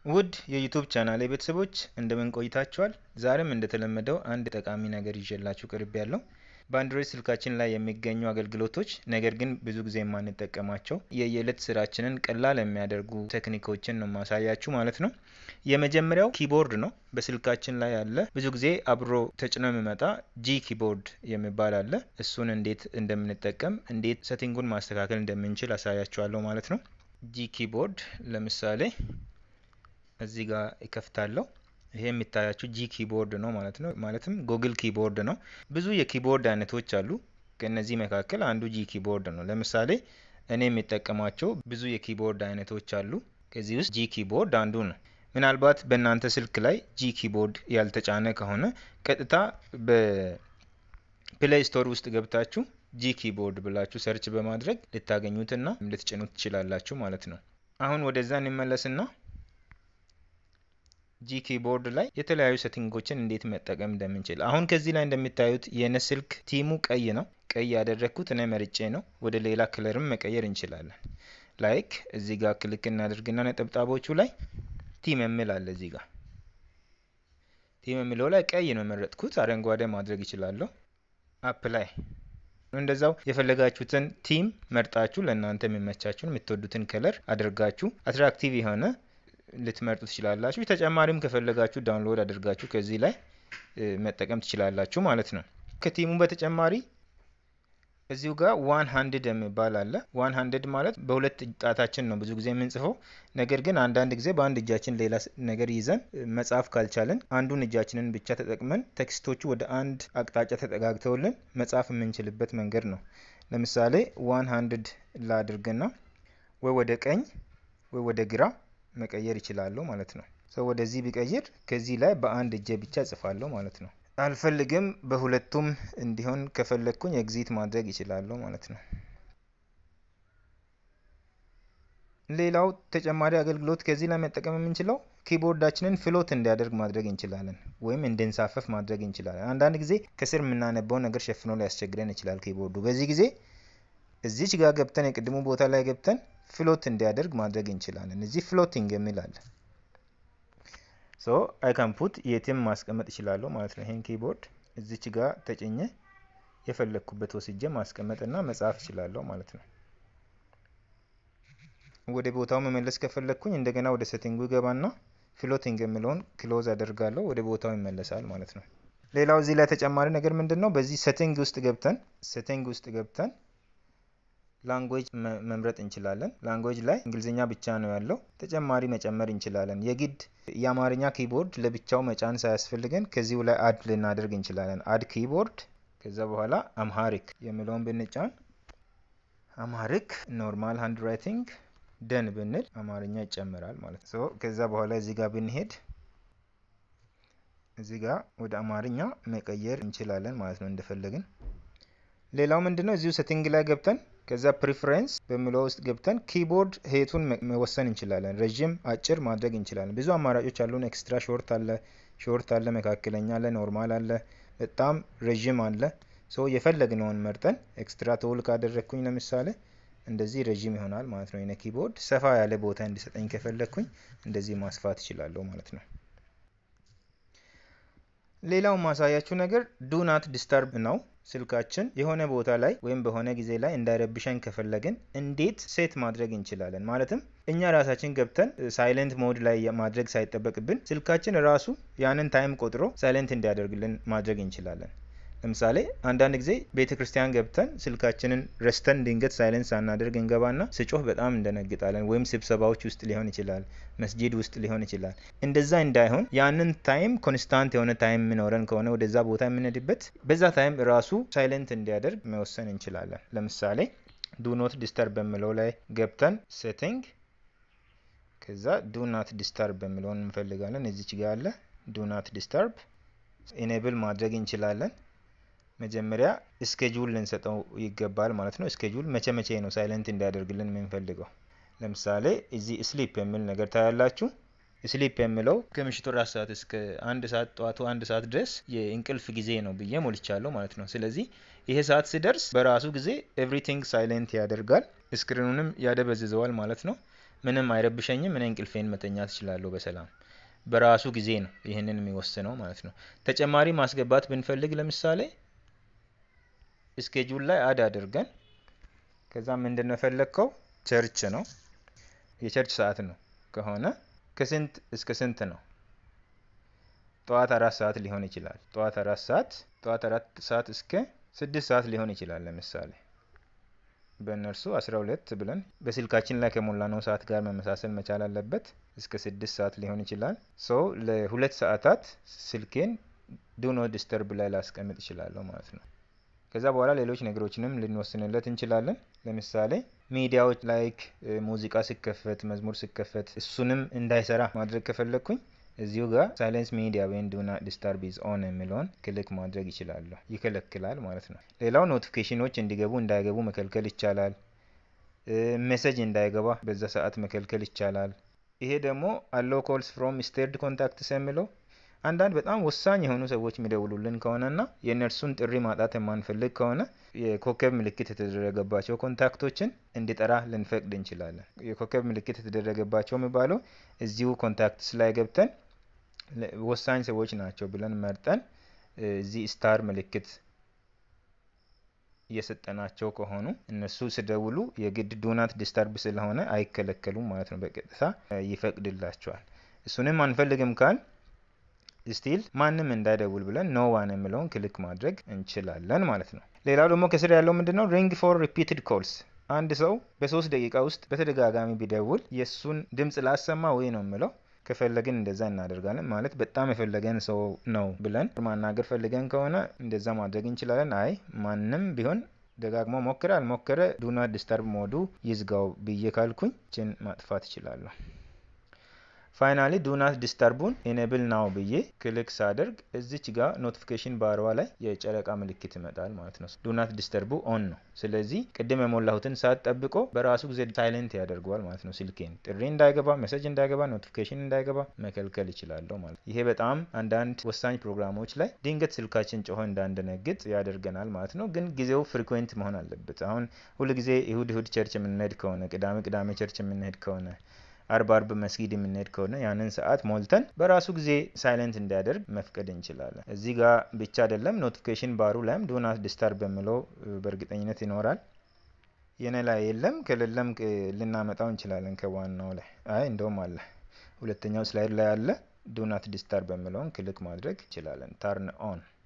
ውድ የዩቱብ ቻናሌ ቤተሰቦች እንደምን ቆይታችኋል? ዛሬም እንደተለመደው አንድ ጠቃሚ ነገር ይዤላችሁ ቅርብ ያለው በአንድሮይድ ስልካችን ላይ የሚገኙ አገልግሎቶች ነገር ግን ብዙ ጊዜ የማንጠቀማቸው የየዕለት ስራችንን ቀላል የሚያደርጉ ቴክኒኮችን ነው ማሳያችሁ ማለት ነው። የመጀመሪያው ኪቦርድ ነው። በስልካችን ላይ ያለ ብዙ ጊዜ አብሮ ተጭኖ የሚመጣ ጂ ኪቦርድ የሚባል አለ። እሱን እንዴት እንደምንጠቀም እንዴት ሰቲንጉን ማስተካከል እንደምንችል አሳያችኋለሁ ማለት ነው። ጂ ኪቦርድ ለምሳሌ እዚህ ጋር ይከፍታለሁ። ይሄ የሚታያችሁ ጂ ኪቦርድ ነው ማለት ነው። ማለትም ጉግል ኪቦርድ ነው። ብዙ የኪቦርድ አይነቶች አሉ። ከእነዚህ መካከል አንዱ ጂ ኪቦርድ ነው። ለምሳሌ እኔ የሚጠቀማቸው ብዙ የኪቦርድ አይነቶች አሉ። ከዚህ ውስጥ ጂ ኪቦርድ አንዱ ነው። ምናልባት በእናንተ ስልክ ላይ ጂ ኪቦርድ ያልተጫነ ከሆነ ቀጥታ በፕሌይ ስቶር ውስጥ ገብታችሁ ጂ ኪቦርድ ብላችሁ ሰርች በማድረግ ልታገኙትና ልትጭኑት ትችላላችሁ ማለት ነው። አሁን ወደዛ እንመለስና ጂ ኪቦርድ ላይ የተለያዩ ሴቲንጎችን እንዴት መጠቀም እንደምንችል አሁን ከዚህ ላይ እንደሚታዩት የነ ስልክ ቲሙ ቀይ ነው። ቀይ ያደረግኩት እኔ መርጬ ነው። ወደ ሌላ ክለርም መቀየር እንችላለን። ላይክ እዚህ ጋር ክሊክ እናደርግና ነጠብጣቦቹ ላይ ቲም የሚል አለ። እዚህ ጋር ቲም የሚለው ላይ ቀይ ነው የመረጥኩት። አረንጓዴ ማድረግ ይችላለሁ። አፕ ላይ እንደዛው የፈለጋችሁትን ቲም መርጣችሁ ለእናንተ የሚመቻችሁን የምትወዱትን ከለር አድርጋችሁ አትራክቲቭ የሆነ ልትመርጡ ትችላላችሁ። ተጨማሪም ከፈለጋችሁ ዳውንሎድ አድርጋችሁ ከዚህ ላይ መጠቀም ትችላላችሁ ማለት ነው። ከቲሙ በተጨማሪ እዚሁ ጋር ዋን ሀንድድ የሚባል አለ። ዋን ሀንድድ ማለት በሁለት ጣታችን ነው ብዙ ጊዜ የምንጽፈው። ነገር ግን አንዳንድ ጊዜ በአንድ እጃችን ሌላ ነገር ይዘን መጻፍ ካልቻለን አንዱን እጃችንን ብቻ ተጠቅመን ቴክስቶቹ ወደ አንድ አቅጣጫ ተጠጋግተውልን መጻፍ የምንችልበት መንገድ ነው። ለምሳሌ ዋን ሀንድድ ላድርግና ወይ ወደ ቀኝ ወይ ወደ ግራ መቀየር ይችላለሁ ማለት ነው። ሰው ወደዚህ ቢቀይር ከዚህ ላይ በአንድ እጄ ብቻ እጽፋለሁ ማለት ነው። አልፈልግም በሁለቱም እንዲሆን ከፈለግኩኝ ኤግዚት ማድረግ ይችላለሁ ማለት ነው። ሌላው ተጨማሪ አገልግሎት ከዚህ ላይ መጠቀም የምንችለው ኪቦርዳችንን ፍሎት እንዲያደርግ ማድረግ እንችላለን፣ ወይም እንድንሳፈፍ ማድረግ እንችላለን። አንዳንድ ጊዜ ከስር የምናነበው ነገር ሸፍኖ ሊያስቸግረን ይችላል ኪቦርዱ። በዚህ ጊዜ እዚች ጋር ገብተን የቅድሙ ቦታ ላይ ገብተን ፍሎት እንዲያደርግ ማድረግ እንችላለን። እዚህ ፍሎቲንግ የሚል አለ። ሶ አይ ካን ፑት የትም ማስቀመጥ እችላለሁ ማለት ነው። ይሄን ኪቦርድ እዚች ጋር ተጭኘ የፈለግኩበት ወስጄ ማስቀመጥና መጻፍ እችላለሁ ማለት ነው። ወደ ቦታው መመለስ ከፈለግኩኝ እንደገና ወደ ሴቲንጉ ይገባና ፍሎቲንግ የሚለውን ክሎዝ አደርጋለሁ። ወደ ቦታው ይመለሳል ማለት ነው። ሌላው እዚህ ላይ ተጨማሪ ነገር ምንድን ነው? በዚህ ሴቲንግ ውስጥ ገብተን ሴቲንግ ውስጥ ገብተን ላንጉዌጅ መምረጥ እንችላለን። ላንጉዌጅ ላይ እንግሊዝኛ ብቻ ነው ያለው። ተጨማሪ መጨመር እንችላለን። የግድ የአማርኛ ኪቦርድ ለብቻው መጫን ሳያስፈልገን ከዚሁ ላይ አድ ልናደርግ እንችላለን። አድ ኪቦርድ ከዛ በኋላ አምሃሪክ የሚለውን ብንጫን አምሃሪክ ኖርማል ሃንድ ራይቲንግ ደን ብንል አማርኛ ይጨምራል ማለት ነው። ከዛ በኋላ እዚህ ጋር ብንሄድ እዚህ ጋር ወደ አማርኛ መቀየር እንችላለን ማለት ነው እንደፈለግን። ሌላው ምንድነው እዚሁ ሴቲንግ ላይ ገብተን ከዛ ፕሪፈረንስ በሚለው ውስጥ ገብተን ኪቦርድ ሄቱን መወሰን እንችላለን። ረዥም፣ አጭር ማድረግ እንችላለን። ብዙ አማራጮች አሉን። ኤክስትራ ሾርት አለ፣ ሾርት አለ፣ መካከለኛ አለ፣ ኖርማል አለ፣ በጣም ረዥም አለ። ሶ የፈለግነውን መርጠን ኤክስትራ ቶል ካደረግኩኝ ለምሳሌ እንደዚህ ረዥም ይሆናል ማለት ነው። የኔ ኪቦርድ ሰፋ ያለ ቦታ እንዲሰጠኝ ከፈለግኩኝ እንደዚህ ማስፋት እችላለሁ ማለት ነው። ሌላው ማሳያችሁ ነገር ዱ ናት ዲስተርብ ነው። ስልካችን የሆነ ቦታ ላይ ወይም በሆነ ጊዜ ላይ እንዳይረብሸን ከፈለግን እንዴት ሴት ማድረግ እንችላለን? ማለትም እኛ ራሳችን ገብተን ሳይለንት ሞድ ላይ ማድረግ ሳይጠበቅብን ስልካችን ራሱ ያንን ታይም ቆጥሮ ሳይለንት እንዲያደርግልን ማድረግ እንችላለን። ለምሳሌ አንዳንድ ጊዜ ቤተ ክርስቲያን ገብተን ስልካችንን ረስተን ድንገት ሳይለንስ ሳናደርግ እንገባና ስጮህ በጣም እንደነግጣለን። ወይም ስብሰባዎች ውስጥ ሊሆን ይችላል፣ መስጂድ ውስጥ ሊሆን ይችላል። እንደዛ እንዳይሆን ያንን ታይም ኮንስታንት የሆነ ታይም የሚኖረን ከሆነ ወደዛ ቦታ የምንሄድበት በዛ ታይም ራሱ ሳይለንት እንዲያደርግ መወሰን እንችላለን። ለምሳሌ ዱ ኖት ዲስተርብ በሚለው ላይ ገብተን ሴቲንግ ከዛ ዱ ናት ዲስተርብ በሚለውን እንፈልጋለን። እዚች ጋ ያለ ዱ ናት ዲስተርብ ኢኔብል ማድረግ እንችላለን። መጀመሪያ እስኬጁል ልንሰጠው ይገባል ማለት ነው። እስኬጁል መቼ መቼ ነው ሳይለንት እንዲያደርግልን የምንፈልገው? ለምሳሌ እዚህ ስሊፕ የሚል ነገር ታያላችሁ። ስሊፕ የሚለው ከምሽቱ አራት ሰዓት እስከ አንድ ሰዓት ጠዋቱ አንድ ሰዓት ድረስ የእንቅልፍ ጊዜ ነው ብዬ ሞልቻለሁ ማለት ነው። ስለዚህ ይሄ ሰዓት ሲደርስ በራሱ ጊዜ ኤቭሪቲንግ ሳይለንት ያደርጋል፣ ስክሪኑንም ያደበዝዘዋል ማለት ነው። ምንም አይረብሸኝም። እኔ እንቅልፌን መተኛት እችላለሁ በሰላም በራሱ ጊዜ ነው ይህንን የሚወስነው ማለት ነው። ተጨማሪ ማስገባት ብንፈልግ ለምሳሌ ስኬጁል ላይ አድ አድርገን ከዛ ምንድን ነው የፈለግከው ቸርች ነው የቸርች ሰዓት ነው ከሆነ ከስንት እስከ ስንት ነው? ጠዋት አራት ሰዓት ሊሆን ይችላል። ጠዋት አራት ሰዓት ጠዋት አራት ሰዓት እስከ ስድስት ሰዓት ሊሆን ይችላል። ለምሳሌ በእነርሱ አስራ ሁለት ብለን በስልካችን ላይ ከሞላነው ሰዓት ጋር መመሳሰል መቻል አለበት። እስከ ስድስት ሰዓት ሊሆን ይችላል። ሶ ለሁለት ሰዓታት ስልኬን ዱ ኖት ዲስተርብ ላይ ላስቀምጥ እችላለሁ ማለት ነው። ከዛ በኋላ ሌሎች ነገሮችንም ልንወስንለት እንችላለን። ለምሳሌ ሚዲያዎች ላይክ ሙዚቃ ሲከፈት፣ መዝሙር ሲከፈት እሱንም እንዳይሰራ ማድረግ ከፈለግኩኝ እዚሁ ጋር ሳይለንስ ሚዲያ ወይም ዱ ናት ዲስተርብ ኢዝ ኦን የሚለውን ክሊክ ማድረግ ይችላለሁ። ይከለክላል ማለት ነው። ሌላው ኖቲፊኬሽኖች እንዲገቡ እንዳይገቡ መከልከል ይቻላል። ሜሴጅ እንዳይገባ በዛ ሰዓት መከልከል ይቻላል። ይሄ ደግሞ አሎ ኮልስ ፍሮም ስቴርድ ኮንታክትስ የሚለው አንዳንድ በጣም ወሳኝ የሆኑ ሰዎች የሚደውሉልን ከሆነና የእነርሱን ጥሪ ማጣት የማንፈልግ ከሆነ የኮከብ ምልክት የተደረገባቸው ኮንታክቶችን እንዲጠራ ልንፈቅድ እንችላለን። የኮከብ ምልክት የተደረገባቸው የሚባለው እዚሁ ኮንታክትስ ላይ ገብተን ወሳኝ ሰዎች ናቸው ብለን መርጠን እዚህ ስታር ምልክት እየሰጠናቸው ከሆኑ እነሱ ሲደውሉ የግድ ዱናት ዲስተርብ ስለሆነ አይከለከሉም ማለት ነው። በቀጥታ ይፈቅድላቸዋል። እሱንም አንፈልግም ካል ስቲል ማንም እንዳይደውል ብለን ኖ ዋን የሚለውን ክሊክ ማድረግ እንችላለን ማለት ነው። ሌላው ደግሞ ከስር ያለው ምንድነው? ሪንግ ፎር ሪፒትድ ኮልስ አንድ ሰው በሶስት ደቂቃ ውስጥ በተደጋጋሚ ቢደውል የእሱን ድምፅ ላሰማ ወይ ነው የምለው። ከፈለግን እንደዛ እናደርጋለን። ማለት በጣም የፈለገን ሰው ነው ብለን ማናገር ፈልገን ከሆነ እንደዛ ማድረግ እንችላለን። አይ ማንም ቢሆን ደጋግሞ ሞክረ አልሞከረ ዱናት ዲስተርብ ሞዱ ይዝጋው ብዬ ካልኩኝ ችን ማጥፋት እችላለሁ። ፋይናሊ ዱናት ዲስተርቡን ኢኔብል ናው ብዬ ክሊክ ሳደርግ እዚች ጋር ኖቲፊኬሽን ባርዋ ላይ የጨረቃ ምልክት ይመጣል ማለት ነው። ዱናት ዲስተርቡ ኦን ነው። ስለዚህ ቅድም የሞላሁትን ሰዓት ጠብቆ በራሱ ጊዜ ሳይለንት ያደርገዋል ማለት ነው። ስልኬን ጥሪ እንዳይገባ፣ ሜሴጅ እንዳይገባ፣ ኖቲፊኬሽን እንዳይገባ መከልከል ይችላለሁ ማለት ነው። ይሄ በጣም አንዳንድ ወሳኝ ፕሮግራሞች ላይ ድንገት ስልካችን ጮሆ እንዳንደነግጥ ያደርገናል ማለት ነው። ግን ጊዜው ፍሪኩዌንት መሆን አለበት። አሁን ሁል ጊዜ እሁድ እሁድ ቸርች የምንሄድ ከሆነ ቅዳሜ ቅዳሜ ቸርች የምንሄድ ከሆነ አርብ አርብ መስጊድ የምንሄድ ከሆነ ያንን ሰዓት ሞልተን በራሱ ጊዜ ሳይለንት እንዲያደርግ መፍቀድ እንችላለን። እዚህ ጋር ብቻ አይደለም ኖቲፊኬሽን ባሩ ላይም ዱናት ዲስተርብ በሚለው በእርግጠኝነት ይኖራል። የኔ ላይ የለም። ከሌለም ልናመጣው እንችላለን ከዋናው ላይ። አይ እንደውም አለ፣ ሁለተኛው ስላይድ ላይ አለ። ዱናት ዲስተርብ በሚለውን ክሊክ ማድረግ እንችላለን። ታርን ኦን